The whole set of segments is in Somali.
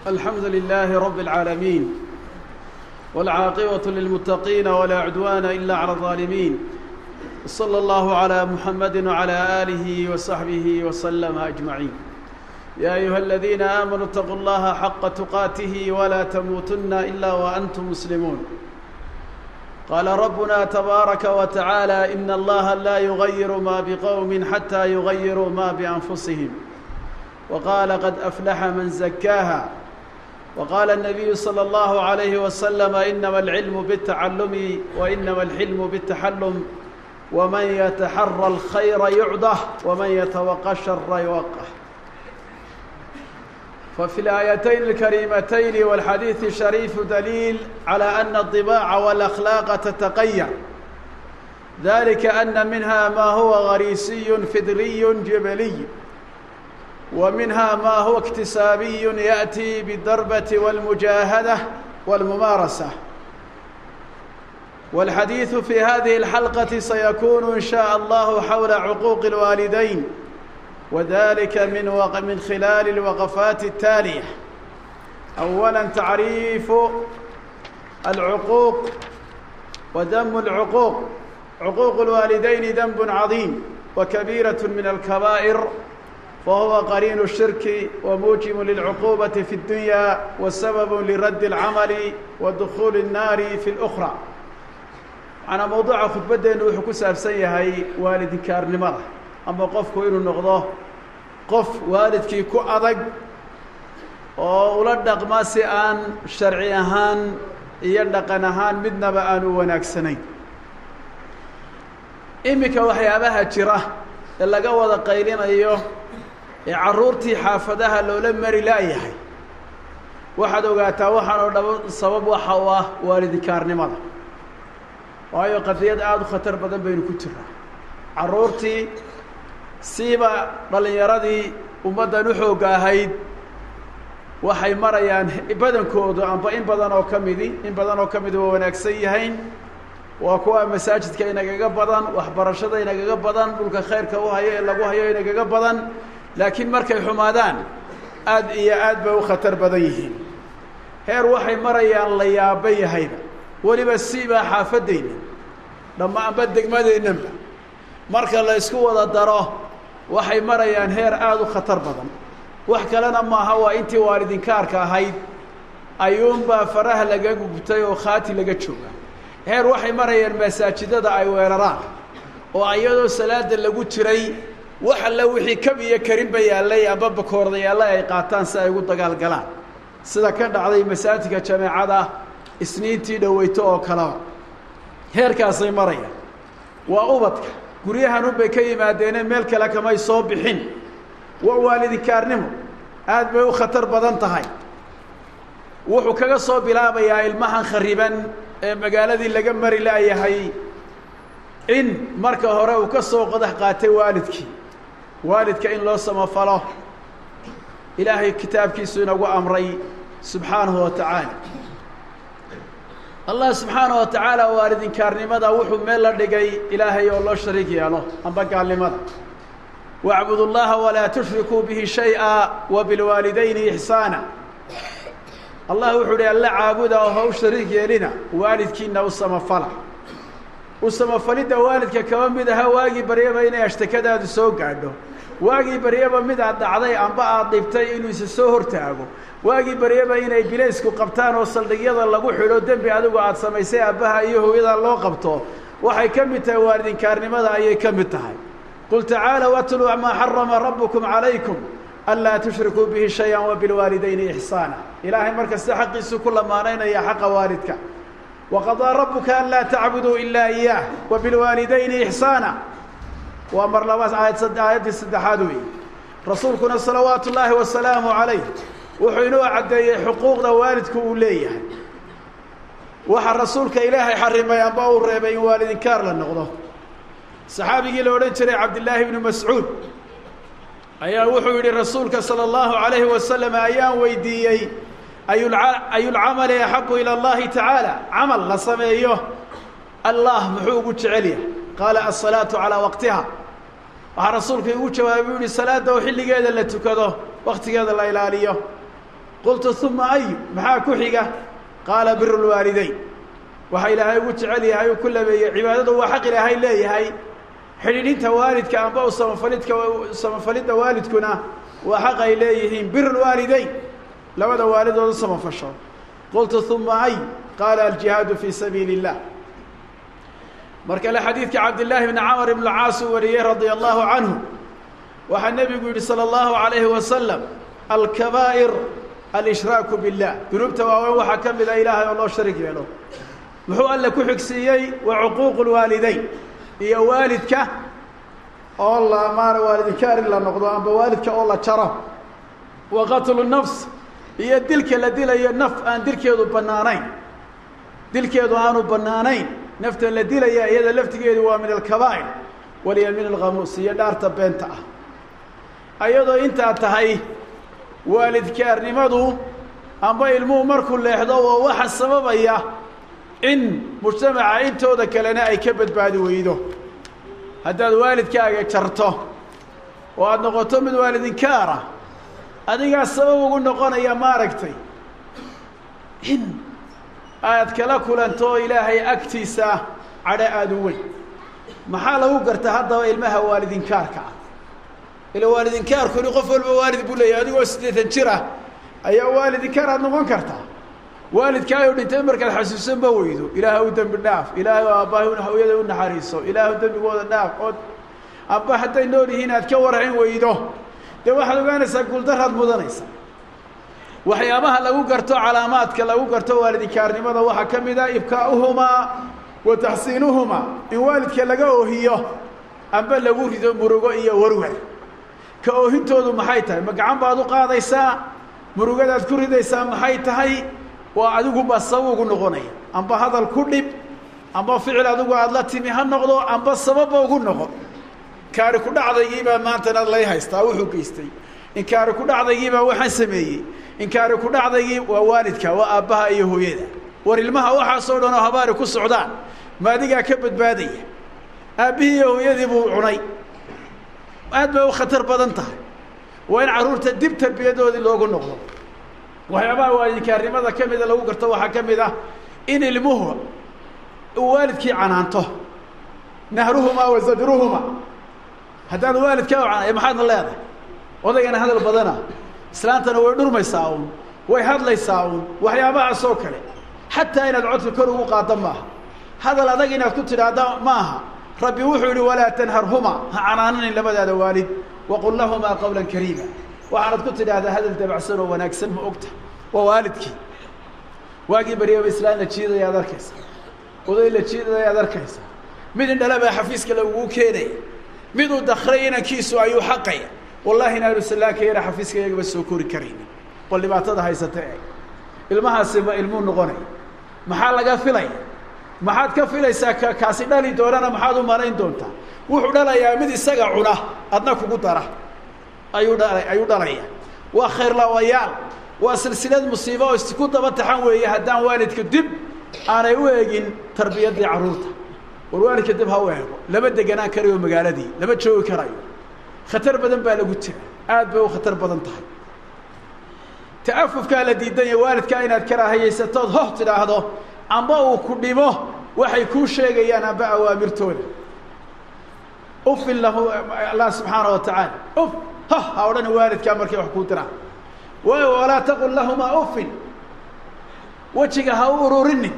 الحمد لله رب العالمين والعاقبة للمتقين ولا عدوان إلا على الظالمين صلى الله على محمد وعلى آله وصحبه وسلم أجمعين يا أيها الذين آمنوا اتقوا الله حق تقاته ولا تموتن إلا وأنتم مسلمون قال ربنا تبارك وتعالى إن الله لا يغير ما بقوم حتى يغيروا ما بأنفسهم وقال قد أفلح من زكاها وقال النبي صلى الله عليه وسلم إنما العلم بالتعلم وإنما الحلم بالتحلم ومن يتحرى الخير يعده ومن يتوقى الشر يوقه ففي الآيتين الكريمتين والحديث الشريف دليل على أن الطباع والأخلاق تتقيع ذلك أن منها ما هو غريسي فدري جبلي ومنها ما هو اكتسابي يأتي بالضربة والمجاهدة والممارسة والحديث في هذه الحلقة سيكون إن شاء الله حول عقوق الوالدين وذلك من وق... من خلال الوقفات التالية أولا تعريف العقوق وذم العقوق عقوق الوالدين ذنب عظيم وكبيرة من الكبائر وهو قرين الشرك وموجب للعقوبة في الدنيا وسبب لرد العمل ودخول النار في الأخرى أنا موضوع خطبتنا وحو كسابسن yahay waalidinkaarnimada ama qofku inuu noqdo qof waalidkii ku adag oo ula dhaqma si aan sharci ahaan iyo dhaqan ahaan midnaba aan u wanaagsanayn iminka waxyaabaha jira ee laga wada qaylinayo ee carruurtii xaafadaha loola mari la'yahay waxaad ogaataa waxaan oo dhaba sabab waxa u ah waalidinkaarnimada waayo qadiyad aada u khatar badan baynu ku jiraa carruurtii siiba dhallinyaradii ummaddan u xoogga ahayd waxay marayaan badankoodu amba in badan oo ka midi in badan oo ka midi waa wanaagsan yahayn waa kuwa masaajidka inagaga badan waxbarashada inagaga badan dhulka khayrka u hayo ee lagu hayo inagaga badan laakiin markay xumaadaan aad iyo aad bay u khatar badan yihiin heer waxay marayaan la yaaba yahayba weliba siibaa xaafadayna dhammaanba degmadeennanba marka la ysku wada daro waxay marayaan heer aada u khatar badan wax kalena maaha waa intii waalidinkaarka ahayd ayuunbaa faraha laga gubtay oo khaati laga jooga heer waxay marayaan masaajidada ay weeraraan oo iyadoo salaada lagu jiray wax alle wixii kab iyo karinba yaallay amba bakoorda yaallay ay qaataan si ay ugu dagaalgalaan sida ka dhacday masaajidka jameecada isniintii dhoweyto oo kaleba heerkaasay marayaan waa ubadka guryahanun bay ka yimaadeene meel kale kamay soo bixin waa waalidinkaarnimo aad bay u khatar badan tahay wuxuu kaga soo bilaabayaa ilmahan khariban ee magaaladii laga mari la'yahay in marka hore uu ka soo qodax qaatay waalidkii waalidka in loo samafalo ilaahay kitaabkiisu inagu amray subxaanahu wa tacaala allah subxaanaه wa tacaala waalidinkaarnimada wuxuu meel la dhigay ilaahay oo loo shariik yeelo amba gaalnimada wacbud اllaha walaa tushrikuu bihi shayئa wabilwaalidayni ixsaana allah wuxuu uhi alla caabuda oo ha u shariik yeelina waalidkiina u samafala u samafalidda waalidka kaba mid aha waagii baryaba inay ashtakadaadu soo gaadho waagii baryaba mid aad dhacday amba aad dhibtay inuu isa soo hortaago waagii baryaba inay bilaysku qabtaan oo saldhigyada lagu xidho dembi adigu aada samaysay aabbaha iyo hooyada loo qabto waxay ka mid tahay waalidinkaarnimada ayay ka mid tahay qul tacaalow atluu maa xarama rabbukum calaykum anlaa tushrikuu bihi shay-an wabilwaalidayni ixsaana ilaahay markasta xaqiisu ku lamaanaynaya xaqa waalidka waqadaa rabbuka an laa tacbuduu ilaa iyaah wabilwaalidayni ixsaana waa mar labaad aayad aayaddii saddexaad weeye rasuulkuna salawaatu ullaahi wasalaamu calayh wuxuu inuu caddeeyey xuquuqda waalidku uu leeyahay waxaa rasuulka ilaahay xarimay amba uu reebay in waalidinkaar la noqdo saxaabigii la odhan jiray cabdillaahi ibnu mascuud ayaa wuxuu yidhi rasuulka sala allahu calayhi wasalam ayaan weydiiyey ayulcamali axaqu ila allahi tacaala camal la sameeyo allah muxuu ugu jecel yahay qaala asalaatu calaa waqtiha waxaa rasuulku igu jawaabay u yihi salaadda oo xilligeeda la tukado waktigeeda la ilaaliyo qultu uma ayu maxaa ku xiga qaala biru lwaalidayn waxa ilaahay ugu jecel yahay uu ku labeeyey cibaadadu waa xaq ilaahay leeyahay xidhiidhinta waalidka amba u samafalidka samafalidda waalidkuna waa xaq ay leeyihiin biru lwaalidayn labada waalidooda samafasho qultu uma ay qaala aljihaadu fii sabiili اllah mar kale xadiidka cabdillaahi bni camr ibn caas uu wariyey radia allahu canhu waxaa nebigu yidhi salى اllahu alayhi wasalam alkabaa'ir alshraaku billah dunuubta waaweyn waxaa ka mida ilaahay oo loo sharig yeelo muxuu alle ku xigsiiyey wa cuquuqu lwaalidayn iyo waalidka oo la maana waalidinkaar in la noqdo amba waalidka oo la jaro wa qatlu nafs iyo dilka la dilayo naf aan dilkeedu bannaanayn dilkeedu aanu bannaanayn nafta la dilaya iyada laftigeedu waa min alkabaa'ir waliya min alkhamuus iyo dhaarta beenta ah ayadoo intaa tahay waalidkaarnimadu amba ilmuhu markuu leexdo oo waxa sababaya in mujtamaca intooda kalena ay ka badbaadi weydo haddaad waalidkaaga jarto oo aada noqoto mid waalidinkaara adigaa sabab ugu noqonaya maaragtay in aad kala kulanto ilaahay agtiisa cadho aada u weyn maxaa lagu garta haddaba ilmaha waalidinkaarka ah ila waalidinkaarkuni qof walba waalid buu leeyahay adigoo siddeetan jir ah ayaa waalidinkaar aad noqon kartaa waalidkaayo dhintay markaad xasuusan ma weydo ilaaha u dembi dhaaf ilaahay oo aabbahay hooyada u naxariiso ilaahu dembigooda dhaaf ood amba hadday nool yihiin aad ka warcin weydo dee waxaad ogaanaysaa guuldaraad mudanaysa waxyaabaha lagu garto calaamaadka lagu garto waalidinkaarnimada waxaa ka mid a ibkaa'uhumaa wa taxsiinuhumaa in waalidka laga oohiyo amba lagu rido murugo iyo warwer ka oohintoodu maxay tahay ma gacan baad u qaadaysaa murugadaad ku ridaysaa maxay tahay waa adiguba sabab ugu noqonaya amba hadal ku dhib amba ficil adigu aada la timi ha noqdo amba sababba ugu noqon kaari ku dhacdaygiibaa maantana lay haystaa wuxuu geystay inkaari ku dhacdaygiibaa waxaan sameeyey inkaari ku dhacdaygii waa waalidka waa aabbaha iyo hooyada war ilmaha waxaasoo dhan oo habaari ku socdaan ma adigaa ka badbaadaya aabbihii iyo hooyadii buu cunay aad bay u khatar badan tahay waa in carruurta dib tarbiyadoodii loogu noqdo waxyaabaha waalidinkaarnimada ka mida lagu garto waxaa ka mid ah in ilmuhu uu waalidkii canaanto nahruhumaa wa zadruhumaa haddaad waalidkaa u canay maxaadna leedahay odaygana hadal badana islaantana way dhurmaysaa uun way hadlaysaa uun waxyaabahaas oo kale xataa inaad codka kor ugu qaaddo maaha hadal adag inaad ku tidhaahda ma aha rabbi wuxuu yihi walaa tanharhumaa ha canaananin labadaada waalid waqul lahumaa qawla kariima waxaanad ku tidhaahdaa hadal dabacsan oo wanaagsan ma ogta waa waalidkii waagii baryaba islaan la jiidaya ad arkaysa oday la jiidaya ad arkaysa mid indhala baa xafiiska lagugu keenaya miduu dakray inankiisu ayuu xaqaya wallahi inaanu sallaanka yara xafiiska iyagaba soo kori karaynin bal dhibaatada haysata eeg ilmahaasi ma ilmuu noqonaya maxaa laga filaya maxaad ka filaysaa ka kaasi dhali doonana maxaad u malayn doontaa wuxuu dhalayaa mid isaga cuna adna kugu dara ayuu dhala ayuu dhalaya waa khayrlawayaal waa silsilad musiibo oo isku daba taxan weeye haddaan waalidka dib aanay u eegin tarbiyaddii carruurta war waalidka dib ha u eego lama deganaan karayo magaaladii lama joogi karayo khatar badan baa lagu jira aad bay u khatar badan tahay ta'afufkaa la diidanya waalidkaa inaad karaahayaysatood hoh tidhaahdo amba uu ku dhimo waxay kuu sheegayaan amba awaamirtooda ufin lahu allah subxaana wa tacaala uf ha ha odhani waalidkaa markay wax kuu diraan waayo walaa taqul lahumaa ufin wejiga ha u ururinin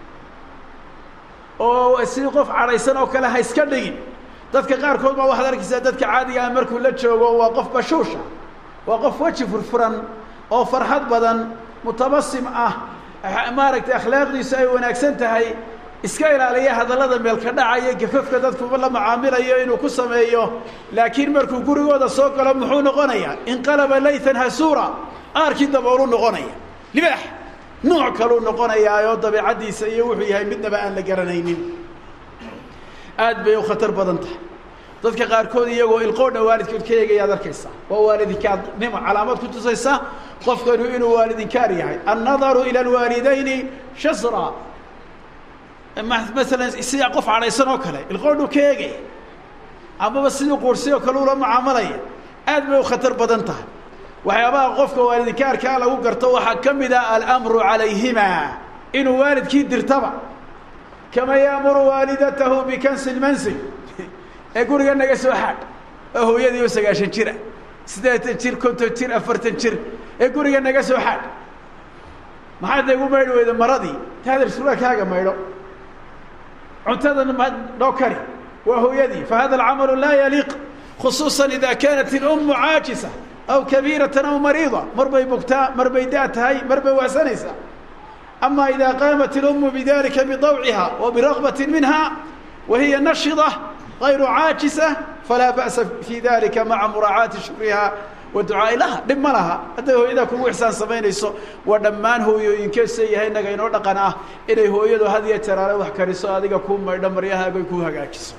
oo sidii qof cadhaysan oo kale ha iska dhigin dadka qaarkood baa waxaad arkaysaa dadka caadiga ah markuu la joogo waa qof bashuusha waa qof weji furfuran oo farxad badan mutabasim ah maaragtay akhlaaqdiisu ay wanaagsan tahay iska ilaaliya hadallada meelka dhacaya gafafka dadkuba la macaamilayo inuu ku sameeyo laakiin markuu gurigooda soo galo muxuu noqonayaa inqalaba laytan hasuura aarkii daboolu noqonaya libaax nooc kaluu noqonayaayoo dabeicaddiisa iyo wuxuu yahay midnaba aan la garanaynin aad bay u khatar badan tahay dadka qaarkood iyagoo ilqoodha waalidkood ka eegayaad arkaysaa waa waalidinkaarnimo calaamad ku tusaysa qofkanu inuu waalidinkaar yahay annadaru ila alwaalidayni shasra masalan sidaa qof cadhaysan oo kale ilqoodhuu ka eegaya amaba sidii quursi oo kale ula mucaamalaya aad bay u khatar badan tahay waxyaabaha qofka waalidinkaarkaa lagu garto waxaa ka mid ah alamru calayhima inuu waalidkii dirtaba kama yaamuru waalidatahu bikansi lmansil ee guriga naga soo xaadh oo hooyadii oo sagaashan jira siddeetan jir konton jir afartan jir ee guriga naga soo xaadh maxaad nagu maydhi weyda maradii taadar suraalkaaga maydho cuntadan ma dhoo kari waa hooyadii fahada alcamalu laa yaliiq khusuusa ida kaanat ilummu caajisa aw kabiiratan aw mariida mar bay bugtaa mar bay da' tahay mar bay waasanaysaa ama ida qaamat ilummu bidalika bidawciha wa biragbati minha wa hiya nashida غayru caajisa falaa ba'sa fi dalika maca muraacaati shukriha wa ducaa'i laha dhib ma laha hadday hooyadaa kugu ixsaan samaynayso waa dhammaan hooyooyinkeesa yahay innaga inoo dhaqan ah inay hooyadu had iyo jaraale wax kariso adiga kuu maydho maryahaaga kuu hagaajiso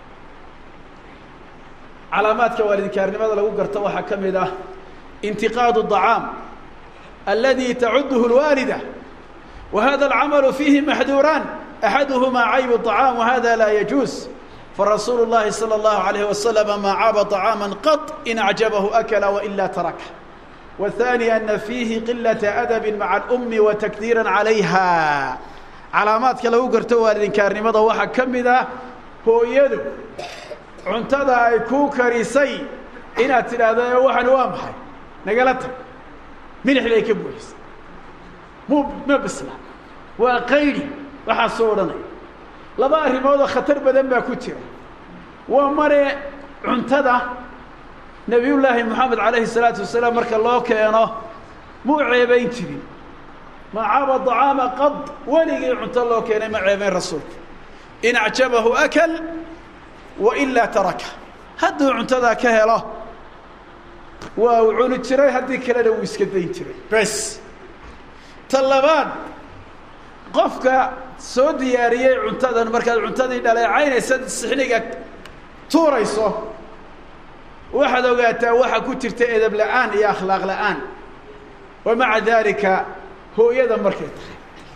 calaamaadka waalidkaarnimada lagu garto waxaa ka mid ah intiqaadu الطacaam aladi tacuduhu اlwaalida wa hada alcamalu fiihi maxduuraan axaduhuma cayb الطacaam wahada laa yajuuz فرsuuل الlahi slى الlaه عليه وسلم ma caaba طعاaما qط in أعjaبه أkla وإلا taraka والثاني أنa فيihi قiلaة أdب maعa الأmi وتكديirا عalayha calaamaadka lagu garto waalidinkaarnimada waxaa ka mid ah hooyadu cuntada ay kuu karisay inaad tidhaahdo waxan waa maxay nagala tag milix bay ka buuxisay mu ma bisla waa qaydi waxaa soo odhanaya laba arrimoodoo khatar badan baa ku jira waa mare cuntada nebiyullaahi moxamed calayhi salaatu wasalaam marka loo keeno muu ceebayn jirin ma caba dacaama qad weligii cunto loo keenay ma ceebayn rasuulku in acjabahu akal wa ilaa taraka hadduu cuntadaa ka helo waa uu cuni jiray haddii kalena wuu iska dayn jiray bes ta labaad qofka soo diyaariyey cuntadan markaad cuntadii dhaleecaynaysa sixniga tuurayso waxaad ogaataa waxaa ku jirta edab la-aan iyo akhlaaq la-aan wa maca daalika hooyada markay tahay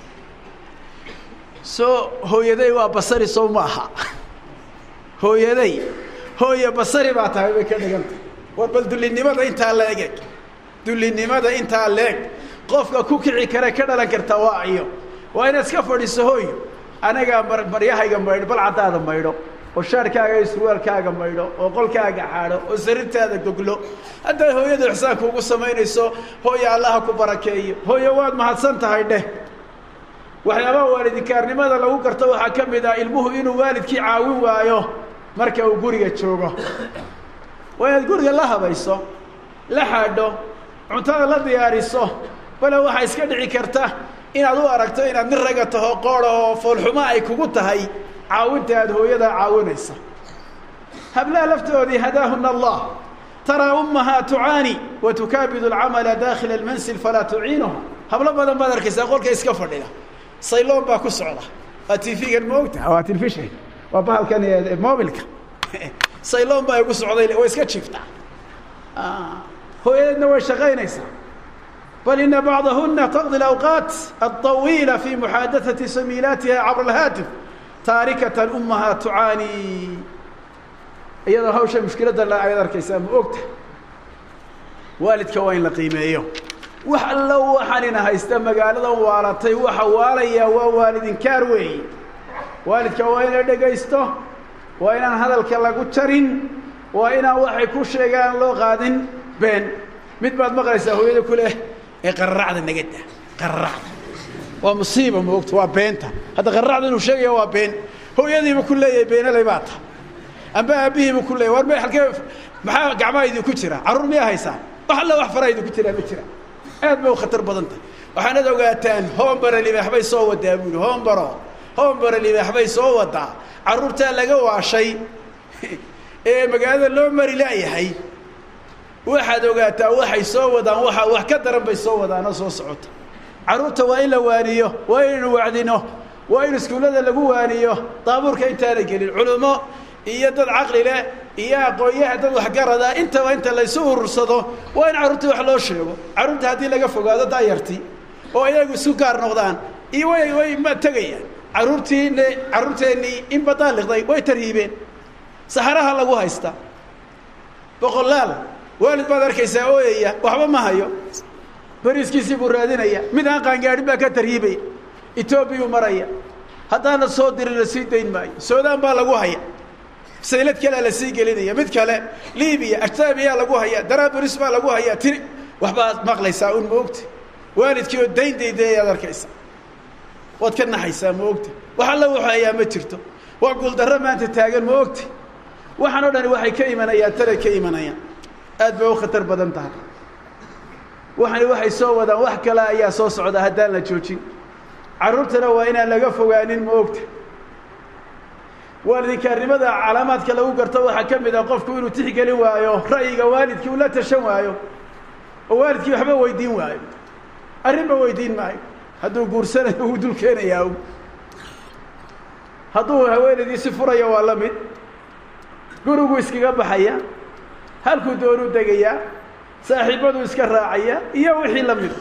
soo hooyaday waa basari sow ma aha hooyaday hooye basari baa tahay bay ka dhigantah war bal dullinimada intaa leeg eg dullinimada intaa leeg qofka ku kici kare ka dhalan karta waa iyo waa inaad iska fadhiiso hooy anagaa mar maryahayga maydho bal caddaada maydho oo shaarkaaga iyo surwaalkaaga maydho oo qolkaaga xaadho oo sarirtaada goglo hadday hooyada ixsaan kuugu samaynayso hooye allaha ku barakeeyo hooye waad mahadsan tahay dheh waxyaabaha waalidinkaarnimada lagu garto waxaa ka mid ah ilmuhu inuu waalidkii caawin waayo marka uu guriga joogo waa inaad guriga la habayso la xaadho cuntada la diyaariso bale waxaa iska dhici karta inaad u aragto inaad nin raga taho qoora oo foolxumo ay kugu tahay caawinta aad hooyadaa caawinaysa hablaha laftoodii hadaahuna allah taraa ummahaa tucaani wa tukaabidu alcamala daakila almansil falaa tuciinuha hablo badan baad arkaysaa qolka iska fadhida sayloon baa ku socda waa tv-gan ma ogtaha waa telefishin waa bahalkan mobilka sayloon baa igu socday way iska jiiftaa hooyadeedna way shaqaynaysaa bal ina bacdahuna taqdi اawqaat aلطawiila fi muxaadaثati samiilaatiha cabr اlhaatif taarikatan umahaa tucaani iyadoo hawsha mushkiladda la ayaad arkaysaa ma ogta waalidka waa in la qiimeeyo wax allo waxaanina haysta magaaladan waalatay waxa waalayaa waa waalidinkaar weeye waalidka waa in la dhegaysto waa inaan hadalka lagu jarin waa inaan waxay ku sheegaan loo qaadin been mid baad maqlaysaa hooyada ku leh ee qararacda nagada qararacda waa musiiba moogta waa beenta hadda qararacda inuu sheegaya waa been hooyadiiba ku leeyahay beenaley baa ta amba aabbihiiba ku leeyahy war me halkee maxaa gacmaha idinku jira carruur miyaa haysaan wax alla wax faraa idinku jiraa ma jira aad bay u khatar badan tahay waxaanad ogaataan hoombara libaax bay soo wadaa buuli hoombaro hoombara libaax bay soo wadaa carruurtaa laga waashay ee magaalada loo mari laayahay waxaad ogaataa waxay soo wadaan waa wax ka daran bay soo wadaanoo soo socota carruurta waa in la waaniyo waa inaynu wacdino waa in iskuullada lagu waaniyo daabuurka intaana gelin culummo iyo dad caqli leh iyo aqoonyaha dad waxgarada intaba inta laysu urursado waa in carruurtii wax loo sheego carruurta haddii laga fogaado daayarti oo iyagu isu gaar noqdaan iyo way way ma tegayaan carruurtiine carruurteennii in badaaliqday way tarhiibeen saxaraha lagu haysta boqolaal waalid baad arkaysaa ooyaya waxba ma hayo bariiskiisii buu raadinaya mid aan qaangaadhin baa ka tarhiibaya etoobiyuu maraya haddaana soo dirin la sii dayn maayo suudaan baa lagu haya saylad kalea la sii gelinaya mid kale libiya ajtaabiyaa lagu haya daraaburis baa lagu haya tiri waxbaad maqlaysaa un maogta waalidkii oo dayn daydayaad arkaysa waad ka naxaysaa ma ogta wax alla wuxu hayaa ma jirto waa guuldarro maanta taagan ma ogta waxaan o dhani waxay ka imanayaan talay ka imanayaan aad bay u khatar badan tahay waxani waxay soo wadaan wax kale ayaa soo socda haddaan la joojin carruurtana waa inaan laga fogaanin ma ogta waalidinkaarnimada calaamaadka lagu garto waxaa ka mid ah qofku inuu tixgelin waayo ra'yiga waalidkii uu la tashan waayo oo waalidkii waxba weydiin waayo arrinba weydiin maayo hadduu guursanayo wuu dul keenayaa hadduu haweenaydiisi furayo waa la mid gurigu iskaga baxaya halkuu doonuu degayaa saaxiibaduu iska raacaya iyo wixii la mida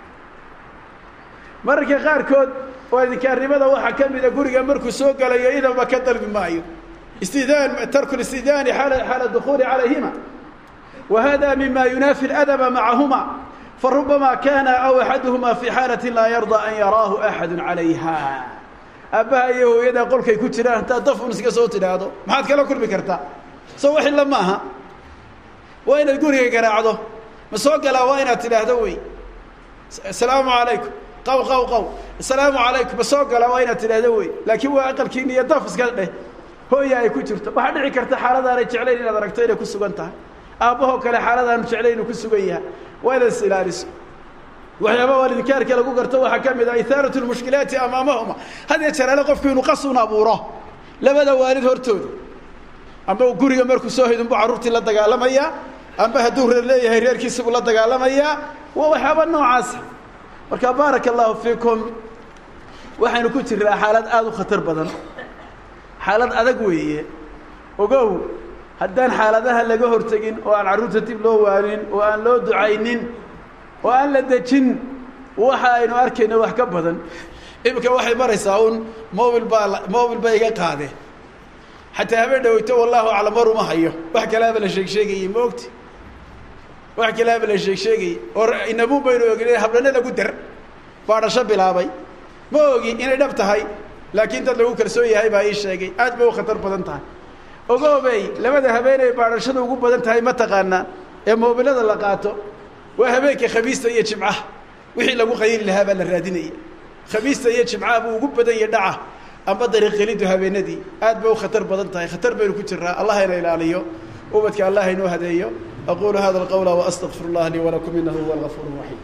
mararka qaarkood waalidinkaarnimada waxaa ka mida guriga markuu soo galayo idanba ka dalbi maayo istidaan tarku listidaani xaala xaala dukuuli calayhima wa hada mima yunaafi اladaba macahuma farubama kana aw axaduhuma fi xaalati laa yarda an yaraahu axadu calayha aabbaha iyo hooyada qolkay ku jiraan haddaad daf un iska soo tidhaahdo maxaad kala kulmi kartaa soo wax illa ma aha waa inaad guriga garaacdo ma soo galaa waa inaad tidhaahdo wey asalaamu calaykum qaw qaw qaw asalaamu calaykum ma soo galaa waa inaad tidhaahdo wey laakiin waa aqalkiina iyo daf iska dheh hooya ay ku jirto waxaa dhici karta xaaladaanay jeclayn inaad aragto inay ku sugan tahay aabbahoo kale xaaladaanu jeclayn inuu ku sugan yahay waa inaad is ilaaliso waxyaaba waalidinkaarka lagu garto waxaa ka mid ah ihaarat lmushkilaati amaamahuma had yee jaraale qofku inuu qasun abuuro labada waalid hortooda amba guriga markuu soo hidunbu carruurtii la dagaalamayaa amba hadduu reer leeyahay reerkiisibuu la dagaalamayaa waa waxyaaba noocaasa marka baaraka allahu fiikum waxaynu ku jirnaa xaalad aada u khatar badan xaalad adag weeye ogow haddaan xaaladaha laga hortegin oo aan carruurta dib loo waanin oo aan loo ducaynin oo aan la dejin waxa aynu arkayno wax ka badan iminka waxay maraysaa un mobil baa mobil ba iga qaade xataa habeen dhaweyto wallahu aclam war uma hayo wax kalaaba la sheeg sheegayey ma ogti wax kalaaba la sheeg sheegayey oo inabuun baynu ogin hablana lagu dar baadhasho bilaabay ma ogi inay dhab tahay laakiin dad lagu kalsoon yahay baa ii sheegay aad bay u khatar badan tahay ogoobey labada habeenay baadhashada ugu badan tahay ma taqaanaa ee moobilada la qaato waa habeenka khamiista iyo jimcaha wixii lagu qayli lahaa baa la raadinaya khamiista iyo jimcaha buu ugu badan ya dhaca amba dariiqelidu habeenadii aad bay u khatar badan tahay khatar baynu ku jiraa allah hayna ilaaliyo ubadka allah haynoo hadeeyo aqulu hada alqawla waastaqfir اllah lii walakum inahu huwa algafuur raxiim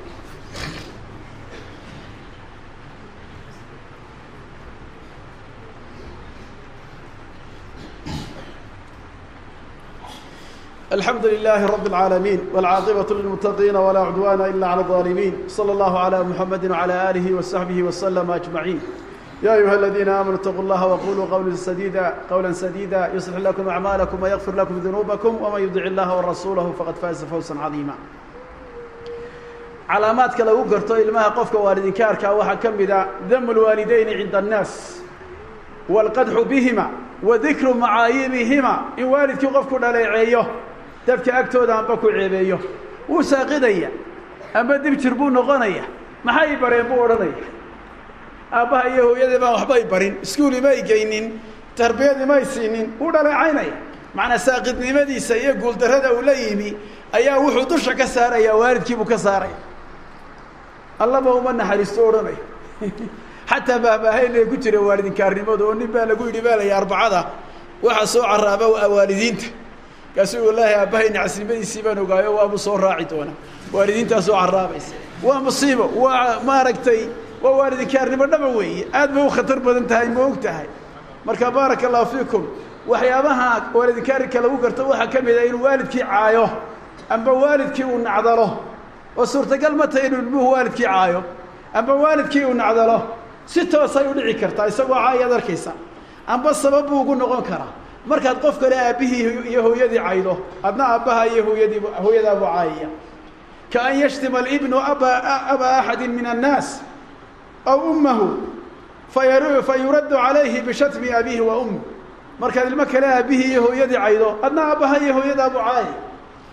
الحمد لله رب العالمين والعاقبة للمتقين ولا عدوان إلا على الظالمين صلى الله على محمد وعلى آله وصحبه وسلم أجمعين يا أيها الذين آمنوا اتقوا الله وقولوا قولا سديدا قولا سديدا يصلح لكم أعمالكم ويغفر لكم ذنوبكم ومن يطع الله ورسوله فقد فاز فوزا عظيما calaamaadka lagu garto ilmaha qofka waalidinkaarkaa waxaa ka mid a damu lwaalidayni cinda annaas waalqadxu bihima wa dikru macaayibihima in waalidkii qofku dhaleeceeyo dadka agtooda amba ku ceebeeyo wuu saaqidaya amba dib jir buu noqonaya maxay bareen buu odhanaya aabbaha iyo hooyadii baan waxbay barin iskuuli may geynin tarbiyadii may siinin wuu dhaleecaynaya macnaa saaqidnimadiisa iyo guuldarrada uu la yimi ayaa wuxuu dusha ka saaraya waalidkiibuu ka saaraya allaba uma naxariisto odhanaya xataa baahbaahayna ku jira waalidinkaarnimadu oo nin baa lagu yidhi baalaya arbacada waxaa soo caraaba waalidiinta kaasuu wallaahi aabbahay nacasnimadiisii baan ogaayo waabuu soo raaci doonaa waalidiintaa soo caraabaysa waa musiibo waa maaragtay waa waalidinkaarnimo dhaba weeye aad bay u khatar badan tahay ma og tahay marka baaraka allahu fiikum waxyaabaha waalidinkaarika lagu garto waxaa ka mid a inuu waalidkii caayo amba waalidkii uu nacdalo oo suurtagal ma tahay inuu ilmuhu waalidkii caayo amba waalidkii uu nacdalo si toosay u dhici kartaa isagoo caayaad arkaysa amba sabab buu ugu noqon karaa markaad qof kale aabbihii iyo hooyadii caydo adna aabbaha iyo hooyadii hooyadaabuu caayaya ka an yashtima alibnu aba aba axadi min annaas aw ummahu fayar fa yuraddu calayhi bishatmi abiihi wa ummi markaad ilmo kale aabbihii iyo hooyadii caydo adna aabbaha iyo hooyadaabuu caayaya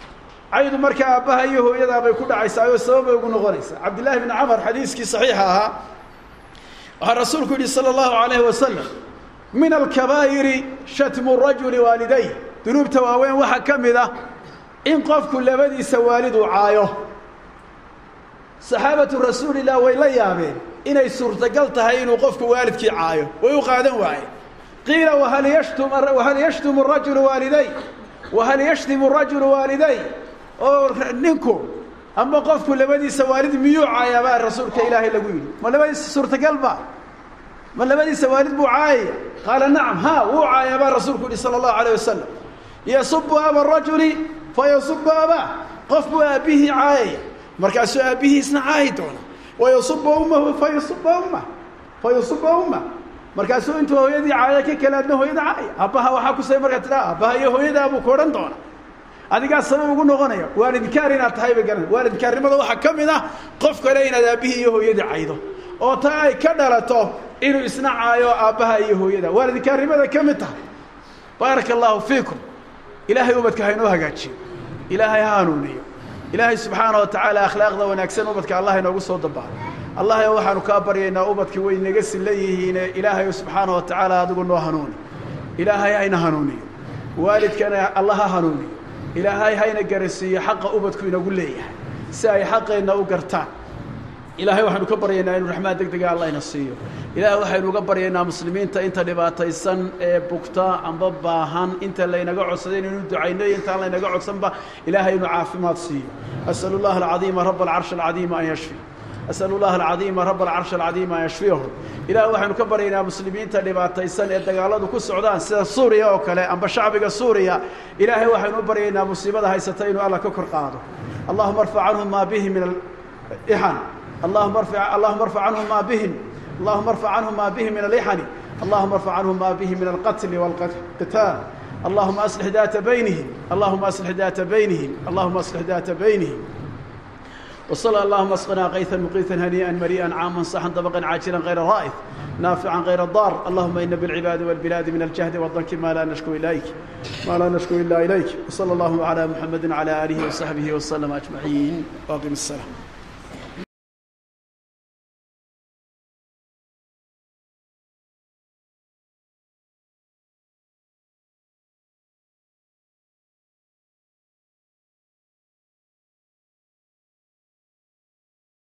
caydu markaa aabbaha iyo hooyadaa bay ku dhacaysaa oo sabab bay ugu noqonaysaa cabdillahi bni camar xadiiskii saxiixa ahaa waxaa rasuulku yidhi sala allahu alayhi wasalam min alkabaa'iri shatmu rajuli waaliday dunuubta waaweyn waxaa ka mid ah in qofku labadiisa waalid uu caayo saxaabatu rasuulillah way la yaabeen inay suurtagal tahay inuu qofku waalidkii caayo way u qaadan waayeen qiila wahal yashtum wahal yashtumu rajulu waaliday wahal yashtimu rajulu waaliday oo ninku ama qofku labadiisa waalid miyuu caayaa baa rasuulka ilaahay lagu yidhi ma labadiisa suurtagal ba ma labadiisa waalid buu caayaya qaala nacam ha wuu caayaa baa rasuulku yihi sala allahu alayh wasalam yasubu aba rajuli fayasubu abaa qof buu aabbihii caayaya markaasuu aabbihiisna caayi doona wayasuba ummahu fayasuba ummah fayasuba ummah markaasuu intuu hooyadii caaya ka kalaadna hooyada caaya aabbaha waxaa kusay markaa tidhaa aabbaha iyo hooyadaa buu ku odhan doona adigaa sabab ugu noqonaya waalidkaar inaad tahay bay garan waalidkaarnimada waxaa ka mid ah qof kale inaad aabbihii iyo hooyadii caydo oo taa ay ka dhalato inuu isna caayo aabbaha iyo hooyada waalidkaarnimada ka mid tahay baaraka allaahu fiikum ilaahay ubadka haynoo hagaajiyo ilaahay ha hanuuniyo ilaahay subxaana wa tacaala akhlaaqda wanaagsan ubadka allah inoogu soo dabaalo allahayo waxaanu kaa baryaynaa ubadki way naga silla yihiine ilaahayo subxaana wa tacaala adigu noo hanuuni ilaahay hayna hanuuniyo waalidkana allah ha hanuuniyo ilaahay hayna garasiiyo xaqa ubadku inagu leeyahay si ay xaqeenna u gartaan ilaahay waxaynu ka baryaynaa inuu raxmaad deg dega allah ina siiyo ilaahay waxaynu uga baryaynaa muslimiinta inta dhibaataysan ee bugta amba baahan inta laynaga codsaday inaynu ducayno iyo intaan laynaga codsanba ilaahay inuu caafimaad siiyo asalu llaha alcadiima raba alcarshi alcadiima an yashfi asalu llaha alcadiima raba alcarshi alcadiima an yashfiyahum ilahay waxaynu ka baryaynaa muslimiinta dhibaataysan ee dagaaladu ku socdaan sida suuriya oo kale amba shacbiga suuriya ilaahay waxaynu u baryaynaa musiibada haysata inuu alla ka kor qaado allahuma arfac canhum maa bihi min alixan اللهم ارفع اللهم ارفع عنهم ما بهم اللهم ارفع عنهم ما بهم من الإحن اللهم ارفع عنهم ما بهم من القتل والقتال اللهم أصلح ذات بينهم اللهم أصلح ذات بينهم اللهم أصلح ذات بينهم وصلى اللهم اسقنا غيثا مقيثا هنيئا مريئا عاما صحا طبقا عاجلا غير رائث نافعا غير ضار اللهم إن بالعباد والبلاد من الجهد والضنك ما لا نشكو إليك ما لا نشكو إلا إليك وصلى الله على محمد وعلى آله وصحبه وسلم أجمعين وأقم السلام